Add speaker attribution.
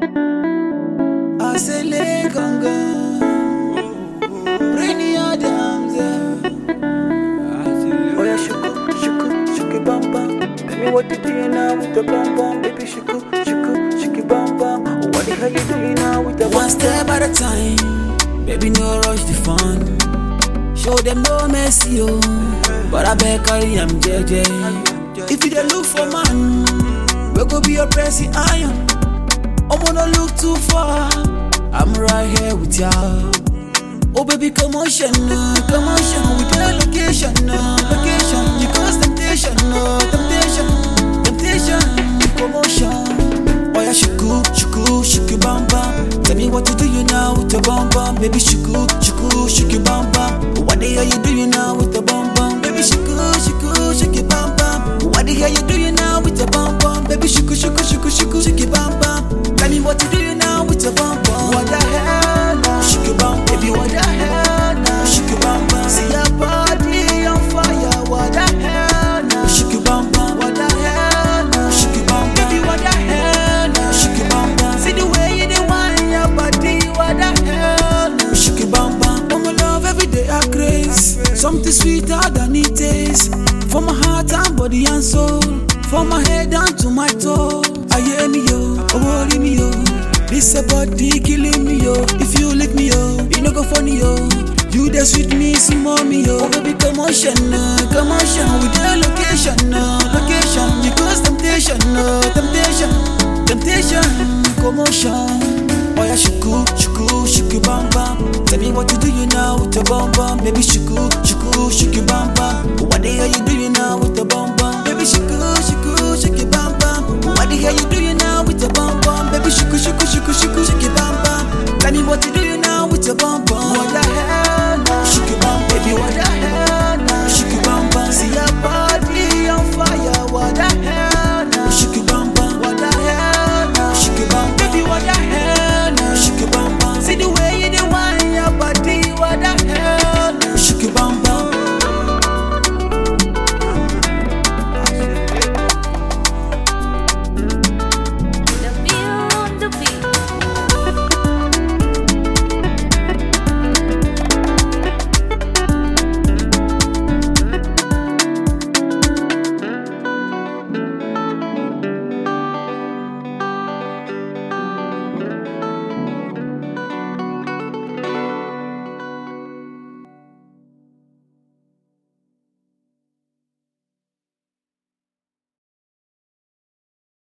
Speaker 1: I say lay gonga, Brainy Adams. Oh yeah, shuku, shuku, shuki bam bam. Tell me what you doing now with the bam bam, baby shuku, shuku, shuki bam bam. What the hell you doing now with the
Speaker 2: One step at a time, baby, no rush the fun. Show them no mercy, oh. But I beg carry am JJ. If you dey look for man, we go be your pressing iron. I'm gonna look too far. I'm right here with ya. Oh baby, commotion, uh, commotion. We the location, uh, location. You cause temptation, uh, temptation, temptation, commotion. Oh yeah, shuku, shuku, shuku bam bam. Tell me what you do you now with your bam bam, baby shuku, shuku, shuku bam bam. What the hell you doing now with the bam bam, baby shuku, shuku, shuku bam bam. What the hell you doing now with your bam bam, baby shuku, shuku, shuku, shuku, shuku bam bam. Tell me what you doing now with your bam bam.
Speaker 1: What the hell now?
Speaker 2: Shuku bam, baby, what the hell now? Shuku bam bam,
Speaker 1: See your body on fire. What the hell now?
Speaker 2: shuku bam bam,
Speaker 1: What the hell now?
Speaker 2: shuku bam
Speaker 1: Baby,
Speaker 2: bam,
Speaker 1: what the hell now?
Speaker 2: shuku bam bam,
Speaker 1: See the way you dey whine your body. What the hell now?
Speaker 2: shuku bam bam. Oh my love, every day I grace. Something sweeter than it tastes. For my heart and body and soul. From my head down to my toe. I hear me yo, oh worry me yo. This a body killing me yo. If you leave me yo, you no go funny yo. You the sweet me, some mommy yo. Oh baby, commotion, uh, commotion. With the location, uh, location. You cause temptation, uh, temptation, temptation, commotion. Oh yeah, shuku, shuku, shuku bam bam. Tell me what you doing now with your bam bam, baby shuku, shuku, shuku bam bam. What the hell you doing now with the bam bam, baby shuku, shuku, shuku bam bam.